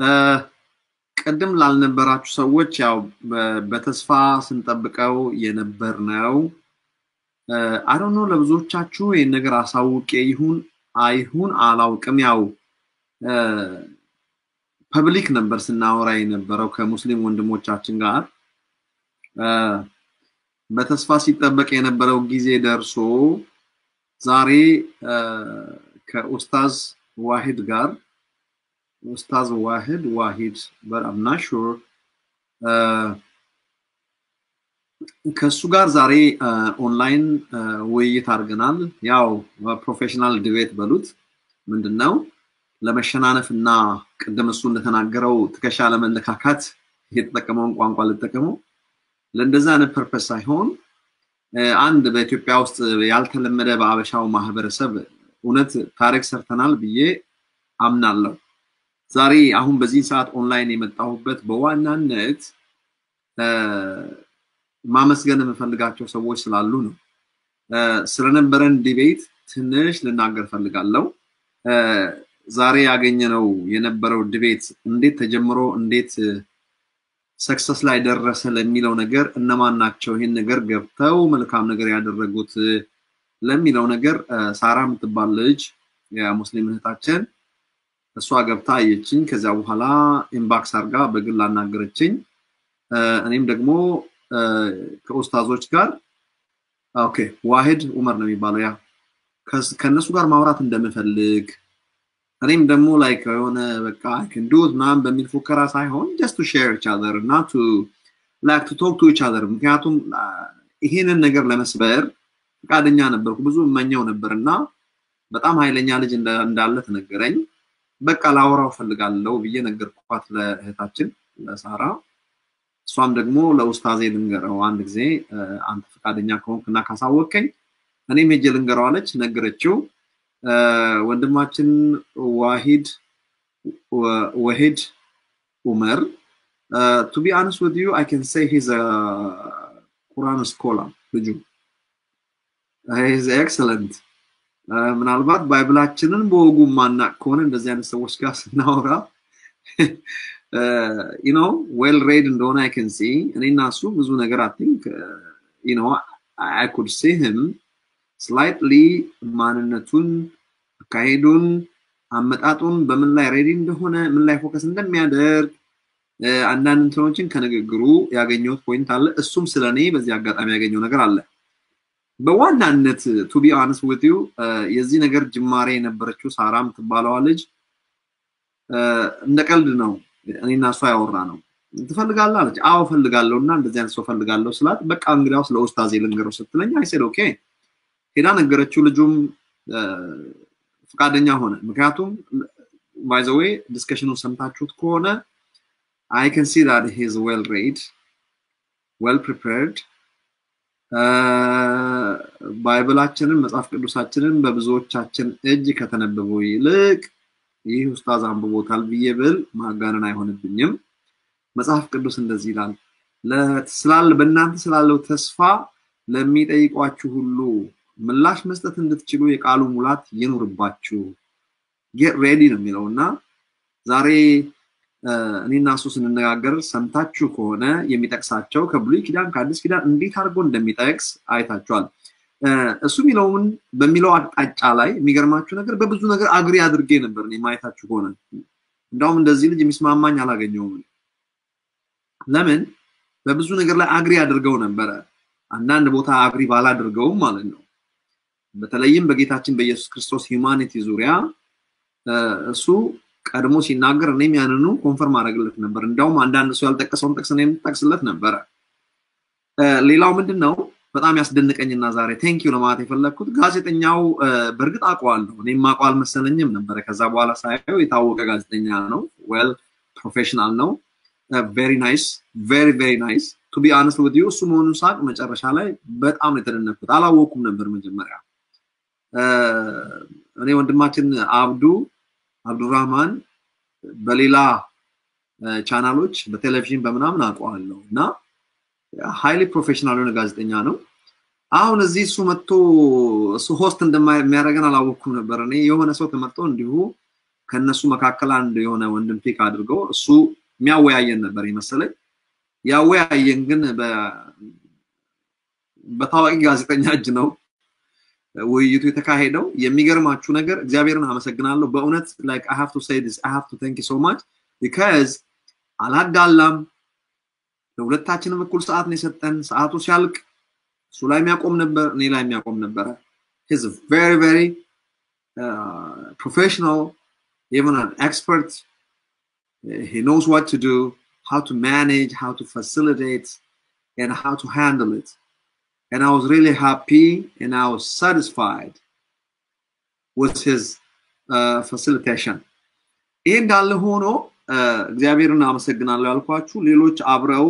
ቅድም ላልነበራችሁ ሰዎች ያው በተስፋ ስንጠብቀው የነበር ነው። አዶኖ ለብዙዎቻችሁ ይህን ነገር አሳውቄ ይሁን አይሁን አላውቅም። ያው ፐብሊክ ነበር ስናወራ የነበረው ከሙስሊም ወንድሞቻችን ጋር በተስፋ ሲጠበቅ የነበረው ጊዜ ደርሶ ዛሬ ከኡስታዝ ዋሂድ ጋር ኡስታዝ ዋሂድ ዋሂድ በጣም ሹር ከእሱ ጋር ዛሬ ኦንላይን ውይይት አድርገናል። ያው ፕሮፌሽናል ዲቤት በሉት ምንድን ነው ለመሸናነፍ እና ቅድም እሱ እንደተናገረው ትከሻ ለመለካካት የተጠቀመውን ቋንቋ ልጠቀመው ለእንደዛ አይነት ፐርፐስ ሳይሆን አንድ በኢትዮጵያ ውስጥ ያልተለመደ በአበሻው ማህበረሰብ እውነት ታሪክ ሰርተናል ብዬ አምናለሁ። ዛሬ አሁን በዚህ ሰዓት ኦንላይን የመጣሁበት በዋናነት ማመስገን የምፈልጋቸው ሰዎች ስላሉ ነው። ስለነበረን ዲቤት ትንሽ ልናገር ፈልጋለሁ። ዛሬ ያገኘነው የነበረው ዲቤት እንዴት ተጀምሮ እንዴት ሰክሰስ ላይ ደረሰ ለሚለው ነገር እነማን ናቸው ይህን ነገር ገብተው መልካም ነገር ያደረጉት ለሚለው ነገር ሳራ የምትባል ልጅ የሙስሊም እህታችን እሷ ገብታ አየችኝ። ከዚያ በኋላ ኢምባክስ አርጋ በግል አናገረችኝ። እኔም ደግሞ ከኡስታዞች ጋር ኦኬ ዋሂድ ኡመር ነው የሚባለው ያ ከእነሱ ጋር ማውራት እንደምፈልግ እኔም ደግሞ ላይክ የሆነ በቃ ክንዱት ምናምን በሚል ፉከራ ሳይሆን ጀስት ቱ ሼር ኢች አዘር እና ቱ ላይክ ቱ ቶክ ቱ ኢች አዘር ምክንያቱም ይሄንን ነገር ለመስበር ፈቃደኛ ነበርኩ ብዙ እመኘው ነበር እና በጣም ኃይለኛ ልጅ እንዳለ ተነገረኝ በቃ ላወራው ፈልጋለሁ ብዬ ነገርኳት ለእህታችን ለሳራ እሷም ደግሞ ለኡስታዜ ልንገረው አንድ ጊዜ አንተ ፈቃደኛ ከሆንክ እና ካሳወቀኝ እኔም ሄጄ ልንገረው አለች ነገረችው ወንድማችን ዋሂድ ወሂድ ኡመር ቱ ቢ አንስ ዊዝ ዩ አይ ካን ሴይ ሂዝ ቁርአን ስኮላር ልጁ ሂዝ ኤክሰለንት ምናልባት ባይብላችንን በወጉ ማናቅ ከሆነ እንደዚህ አይነት ሰዎች ጋር ስናወራ ዩ ኖ ዌል ሬድ እንደሆነ አይ ካን ሲ እኔና እሱ ብዙ ነገር አይ ቲንክ ዩ ኖ አይ ኩድ ሲ ሂም ስላይትሊ ማንነቱን አካሄዱን አመጣጡን በምን ላይ ሬዲ እንደሆነ ምን ላይ ፎከስ እንደሚያደርግ አንዳንድ እንትኖችን ከንግግሩ ያገኘሁት ፖይንት አለ እሱም ስለ እኔ በዚህ አጋጣሚ ያገኘው ነገር አለ በዋናነት ቱ ቢ አንስ ዊት ዩ የዚህ ነገር ጅማሬ የነበረችው ሳራ የምትባለዋ ልጅ እንደ ቀልድ ነው እኔና እሷ ያወራ ነው ትፈልጋለህ አለች አዎ ፈልጋለሁ እና እንደዚህ አይነት ሰው ፈልጋለሁ ስላት በቃ እንግዲያውስ ለኡስታዜ ልንገረው ስትለኝ አይሴድ ኦኬ ሄዳ ነገረችው ልጁም ፈቃደኛ ሆነ ምክንያቱም ባይዘዌ ዲስከሽኑን ሰምታችሁት ከሆነ አይ ከን ሲ ዳት ሂዝ ዌል ሬድ ዌል ፕሪፔርድ ባይብላችንን መጽሐፍ ቅዱሳችንን በብዙዎቻችን እጅ ከተነበበው ይልቅ ይህ ኡስታዝ አንብቦታል ብዬ ብል ማጋነን አይሆንብኝም መጽሐፍ ቅዱስ እንደዚህ ይላል ስላለ በእናንተ ስላለው ተስፋ ለሚጠይቋችሁ ሁሉ ምላሽ መስጠት እንድትችሉ የቃሉ ሙላት ይኑርባችሁ ጌት ሬዲ ነው የሚለው እና ዛሬ እኔና እሱ ስንነጋገር ሰምታችሁ ከሆነ የሚጠቅሳቸው ከብሉይ ኪዳን ከአዲስ ኪዳን እንዴት አድርጎ እንደሚጠቅስ አይታችኋል እሱ የሚለውን በሚለው አቅጣጫ ላይ የሚገርማችሁ ነገር በብዙ ነገር አግሪ አድርጌ ነበር ማየታችሁ ከሆነ እንዳውም እንደዚህ ልጅ የሚስማማኝ አላገኘውም ለምን በብዙ ነገር ላይ አግሪ አድርገው ነበረ አንዳንድ ቦታ አግሪ ባላድርገውም ማለት ነው በተለይም በጌታችን በኢየሱስ ክርስቶስ ሂውማኒቲ ዙሪያ እሱ ቀድሞ ሲናገር እኔም ያንኑ ኮንፈርም አደረግለት ነበር እንዳውም አንዳንድ ሰው ያልጠቀሰውን ጥቅስ እኔም ጠቅስለት ነበረ ሌላው ምንድን ነው በጣም ያስደንቀኝና ዛሬ ቴንኪዩ ለማለት የፈለግኩት ጋዜጠኛው በእርግጥ አውቀዋለሁ እኔም አውቀው አልመሰለኝም ነበረ ከዛ በኋላ ሳየው የታወቀ ጋዜጠኛ ነው ዌል ፕሮፌሽናል ነው ቬሪ ናይስ ቬሪ ቬሪ ናይስ ቱ ቢ አነስት ውድ ዩ እሱ መሆኑን ሳቅ መጨረሻ ላይ በጣም የተደነኩት አላወኩም ነበር መጀመሪያ እኔ ወንድማችን አብዱ አብዱራህማን በሌላ ቻናሎች በቴሌቪዥን በምናምን አውቀዋለሁ እና ሃይሊ ፕሮፌሽናል የሆነ ጋዜጠኛ ነው አሁን እዚህ እሱ መጥቶ እሱ ሆስት እንደሚያደርገን አላወቅኩም ነበር እኔ የሆነ ሰው ተመርጦ እንዲሁ ከነሱ መካከል አንድ የሆነ ወንድም ፒክ አድርገው እሱ የሚያወያየን ነበር ይመስለኝ። ያወያየን ግን በታዋቂ ጋዜጠኛ እጅ ነው ውይይቱ የተካሄደው። የሚገርማችሁ ነገር እግዚአብሔርን አመሰግናለሁ በእውነት ላይክ አይ ሃቭ ቱ ሴይ ዲስ አይ ሃቭ ቱ ታንክ ዩ ሶ ማች ቢካዝ አላዳላም። ለሁለታችንም እኩል ሰዓት ነው የሰጠን። ሰዓቱ ሲያልቅ እሱ ላይ የሚያቆም ነበር፣ እኔ ላይ የሚያቆም ነበረ። ሂዝ ቬሪ ቬሪ ፕሮፌሽናል even an expert he knows what to do how to manage how to facilitate and how to handle it and i was really happy and i was satisfied with his uh, facilitation ይህ እንዳለ ሆኖ እግዚአብሔርን አመሰግናለሁ ያልኳችሁ ሌሎች አብረው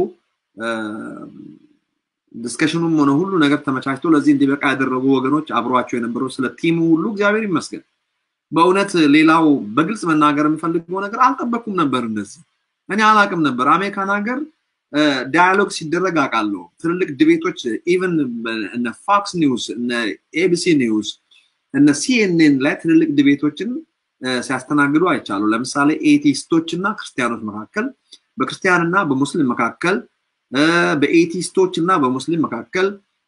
ዲስከሽኑም ሆነ ሁሉ ነገር ተመቻችቶ ለዚህ እንዲበቃ ያደረጉ ወገኖች አብሯቸው የነበረው ስለ ቲሙ ሁሉ እግዚአብሔር ይመስገን። በእውነት ሌላው በግልጽ መናገር የምፈልገው ነገር አልጠበኩም ነበር። እንደዚህ እኔ አላቅም ነበር። አሜሪካን ሀገር ዳያሎግ ሲደረግ አውቃለሁ። ትልልቅ ድቤቶች ኢቨን እነ ፎክስ ኒውስ፣ እነ ኤቢሲ ኒውስ፣ እነ ሲኤንኤን ላይ ትልልቅ ድቤቶችን ሲያስተናግዱ አይቻሉ። ለምሳሌ ኤቲስቶች እና ክርስቲያኖች መካከል፣ በክርስቲያንና በሙስሊም መካከል፣ በኤቲስቶች እና በሙስሊም መካከል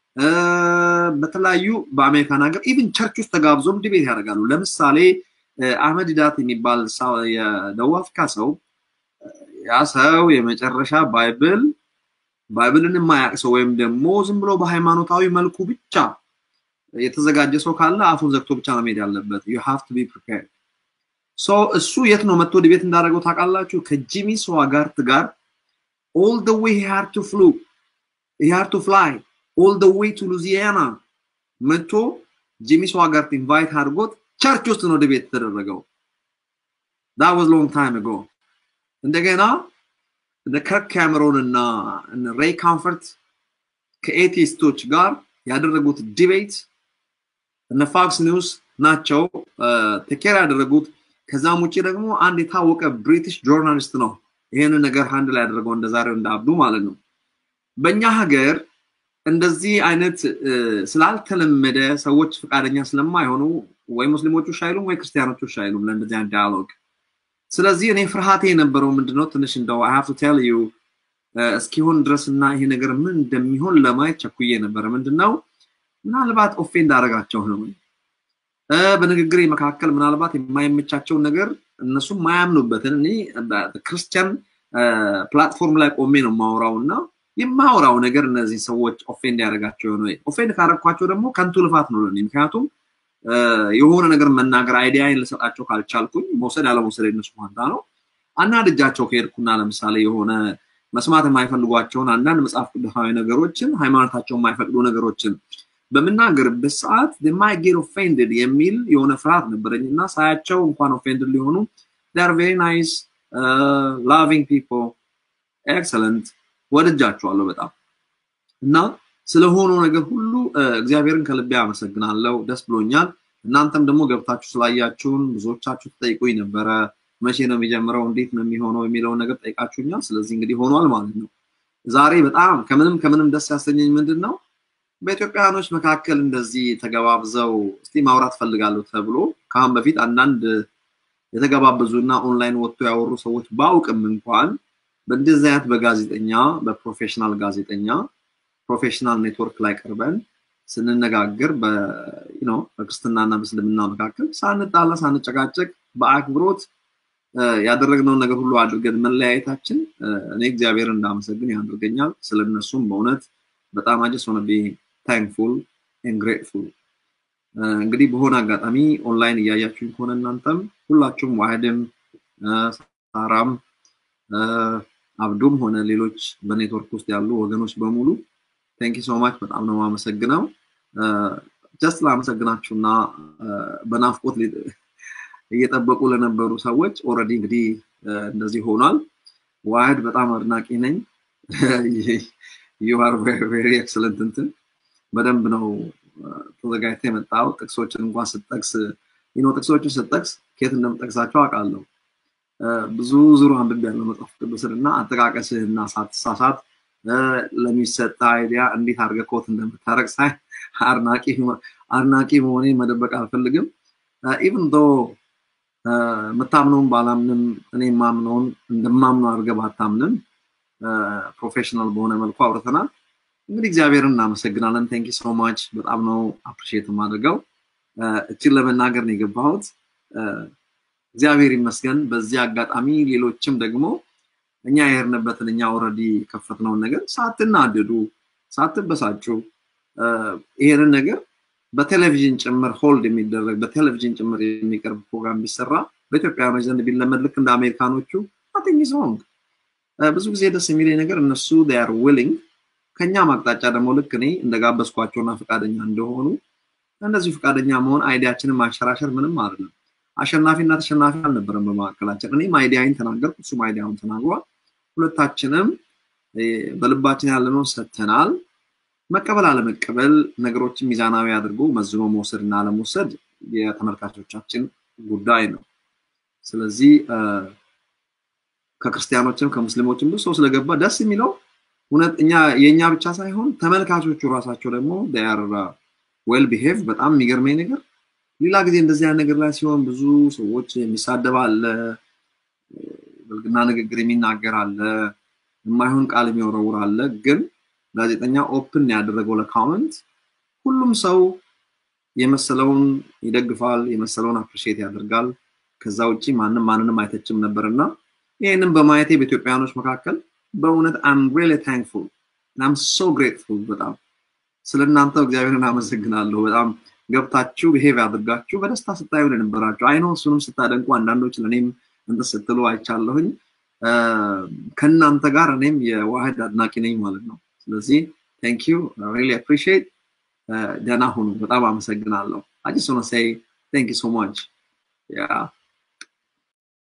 በተለያዩ በአሜሪካን ሀገር ኢቭን ቸርች ውስጥ ተጋብዞም ዲቤት ያደርጋሉ። ለምሳሌ አህመድ ዳት የሚባል የደቡብ አፍሪካ ሰው ያ ሰው የመጨረሻ ባይብል ባይብልን የማያውቅ ሰው ወይም ደግሞ ዝም ብሎ በሃይማኖታዊ መልኩ ብቻ የተዘጋጀ ሰው ካለ አፉን ዘግቶ ብቻ ነው መሄድ ያለበት። ዩ ሃቭ ቱ ቢ ፕሪፔርድ። ሶ እሱ የት ነው መጥቶ ዲቤት እንዳደረገው ታውቃላችሁ? ከጂሚ ስዋጋርት ጋር ኦል ደ ዌይ ሂ ሃድ ቱ ፍሉ ሂ ሃድ ቱ ፍላይ ኦል ደ ዌይ ቱ ሉዚያና መጥቶ ጂሚ ስዋጋርት ኢንቫይት አድርጎት ቸርች ውስጥ ነው ዲቤት የተደረገው። ዳ ዋዝ ሎንግ ታይም አጎ። እንደገና እነ ከርክ ካሜሮን እና ሬይ ካምፈርት ከኤቲስቶች ጋር ያደረጉት ዲቤት እነ ፎክስ ኒውስ ናቸው ቴኬር ያደረጉት። ከዛም ውጭ ደግሞ አንድ የታወቀ ብሪቲሽ ጆርናሊስት ነው ይሄንን ነገር ሃንድ ላይ ያደረገው እንደ ዛሬው እንደ አብዱ ማለት ነው። በእኛ ሀገር እንደዚህ አይነት ስላልተለመደ ሰዎች ፈቃደኛ ስለማይሆኑ ወይ ሙስሊሞቹ አይሉም ወይ ክርስቲያኖቹ አይሉም ለእንደዚህ አይነት ዳያሎግ። ስለዚህ እኔ ፍርሃቴ የነበረው ምንድነው ትንሽ እንደው አይ ሃቭ ቱ ቴል ዩ እስኪሆን ድረስ እና ይሄ ነገር ምን እንደሚሆን ለማየት ቸኩዬ ነበረ። ምንድነው ምናልባት ኦፌንድ አደረጋቸው ነው በንግግሬ መካከል ምናልባት የማይመቻቸውን ነገር እነሱ የማያምኑበትን እኔ ክርስቲያን ፕላትፎርም ላይ ቆሜ ነው የማወራው እና የማወራው ነገር እነዚህ ሰዎች ኦፌንድ ያደረጋቸው ነው። ኦፌንድ ካደረግኳቸው ደግሞ ከንቱ ልፋት ነው ለኔ። ምክንያቱም የሆነ ነገር መናገር አይዲያን ልሰጣቸው ካልቻልኩኝ መውሰድ ያለመውሰድ የነሱ ፋንታ ነው። አናድጃቸው ከሄድኩና ለምሳሌ የሆነ መስማት የማይፈልጓቸውን አንዳንድ መጽሐፍ ቅዱሳዊ ነገሮችን ሃይማኖታቸው የማይፈቅዱ ነገሮችን በምናገርበት ሰዓት ማይ ጌት ኦፌንድድ የሚል የሆነ ፍርሃት ነበረኝ እና ሳያቸው እንኳን ኦፌንድድ ሊሆኑ ር ቬሪ ናይስ ላቪንግ ፒፕል ኤክሰለንት ወድጃቸዋለሁ በጣም እና ስለሆነው ነገር ሁሉ እግዚአብሔርን ከልቤ አመሰግናለሁ። ደስ ብሎኛል። እናንተም ደግሞ ገብታችሁ ስላያችሁን ብዙዎቻችሁ ትጠይቁኝ ነበረ። መቼ ነው የሚጀምረው፣ እንዴት ነው የሚሆነው የሚለውን ነገር ጠይቃችሁኛል። ስለዚህ እንግዲህ ሆኗል ማለት ነው። ዛሬ በጣም ከምንም ከምንም ደስ ያሰኘኝ ምንድን ነው በኢትዮጵያውያኖች መካከል እንደዚህ ተገባብዘው እስቲ ማውራት ፈልጋለሁ ተብሎ ከአሁን በፊት አንዳንድ የተገባበዙና ኦንላይን ወጥቶ ያወሩ ሰዎች ባውቅም እንኳን በእንደዚህ አይነት በጋዜጠኛ በፕሮፌሽናል ጋዜጠኛ ፕሮፌሽናል ኔትወርክ ላይ ቀርበን ስንነጋገር በክርስትናና በእስልምና መካከል ሳንጣላ ሳንጨቃጨቅ በአክብሮት ያደረግነውን ነገር ሁሉ አድርገን መለያየታችን እኔ እግዚአብሔር እንዳመሰግን ያደርገኛል። ስለነሱም በእውነት በጣም አጀስ ሆነ ታንክፉል ኤንድ ግሬትፉል። እንግዲህ በሆነ አጋጣሚ ኦንላይን እያያችሁኝ ከሆነ እናንተም ሁላችሁም ዋህድም ሳራም አብዱም ሆነ ሌሎች በኔትወርክ ውስጥ ያሉ ወገኖች በሙሉ ቴንክ ሶ ማች በጣም ነው የማመሰግነው። ጀስት ላመሰግናችሁና በናፍቆት እየጠበቁ ለነበሩ ሰዎች ኦልሬዲ እንግዲህ እንደዚህ ሆኗል። ዋህድ በጣም አድናቂ ነኝ። ዩ አር ቬሪ ኤክሰለንት እንትን በደንብ ነው ተዘጋጅተ የመጣው። ጥቅሶችን እንኳን ስጠቅስ ይኖ ጥቅሶችን ስጠቅስ ከየት እንደምጠቅሳቸው አውቃለሁ። ብዙ ዙሩ አንብቤ ያለው መጽሐፍ ቅዱስን እና አጠቃቀስህና ሳትሳሳት ለሚሰጥ አይዲያ እንዴት አድርገህ ኮት እንደምታረግ ሳይ አድናቂ መሆኔ መደበቅ አልፈልግም። ኢቭን ዶ የምታምነውን ባላምንም እኔ የማምነውን እንደማምነው አድርገህ ባታምንም ፕሮፌሽናል በሆነ መልኩ አውርተናል። እንግዲህ እግዚአብሔርን እናመሰግናለን። ቴንክ ሶ ማች በጣም ነው አፕሪሺየት የማደርገው። እችን ለመናገር ነው የገባሁት። እግዚአብሔር ይመስገን። በዚህ አጋጣሚ ሌሎችም ደግሞ እኛ የሄድንበትን እኛ ኦልሬዲ የከፈትነውን ነገር ሳትናደዱ፣ ሳትበሳጩ ይሄንን ነገር በቴሌቪዥን ጭምር ሆልድ የሚደረግ በቴሌቪዥን ጭምር የሚቀርብ ፕሮግራም ቢሰራ በኢትዮጵያውያኖች ዘንድ ቢለመድ ልክ እንደ አሜሪካኖቹ ናቲንግ ኢዝ ሮንግ። ብዙ ጊዜ ደስ የሚለኝ ነገር እነሱ ር ዊሊንግ ከኛም አቅጣጫ ደግሞ ልክ እኔ እንደጋበዝኳቸውና ፈቃደኛ እንደሆኑ እነዚሁ ፈቃደኛ መሆን አይዲያችንን ማንሸራሸር ምንም አይደለም። አሸናፊና ተሸናፊ አልነበረም በመካከላችን። እኔም አይዲያይን ተናገርኩ፣ እሱም አይዲያውን ተናግሯል። ሁለታችንም በልባችን ያለነውን ሰጥተናል። መቀበል አለመቀበል ነገሮችን ሚዛናዊ አድርጎ መዝኖ መውሰድ እና አለመውሰድ የተመልካቾቻችን ጉዳይ ነው። ስለዚህ ከክርስቲያኖችም ከሙስሊሞችም ብዙ ሰው ስለገባ ደስ የሚለው እውነት እኛ የእኛ ብቻ ሳይሆን ተመልካቾቹ ራሳቸው ደግሞ ዌል ቢሄቭ በጣም የሚገርመኝ ነገር ሌላ ጊዜ እንደዚህ አይነት ነገር ላይ ሲሆን ብዙ ሰዎች የሚሳደብ አለ፣ ብልግና ንግግር የሚናገር አለ፣ የማይሆን ቃል የሚወረውር አለ። ግን ጋዜጠኛ ኦፕን ያደረገው ለካመንት ሁሉም ሰው የመሰለውን ይደግፋል፣ የመሰለውን አፕሪሺየት ያደርጋል። ከዛ ውጭ ማንም ማንንም አይተችም ነበር እና ይህንም በማየቴ በኢትዮጵያውያኖች መካከል በእውነት አም ሪሊ ታንክፉል አም ሶ ግሬትፉል በጣም ስለ እናንተ እግዚአብሔርን አመሰግናለሁ። በጣም ገብታችሁ ብሄቭ ያድርጋችሁ በደስታ ስታዩ የነበራችሁ አይኖ እሱንም ስታደንቁ አንዳንዶች ለእኔም እንትን ስትሉ አይቻለሁኝ። ከእናንተ ጋር እኔም የዋህድ አድናቂ ነኝ ማለት ነው። ስለዚህ ቴንክ ዩ ሪሊ አፕሪሺየት ደህና ሁኑ። በጣም አመሰግናለሁ። አይ ጀስት ዋና ሴይ ቴንክ ዩ ሶ ማች ያ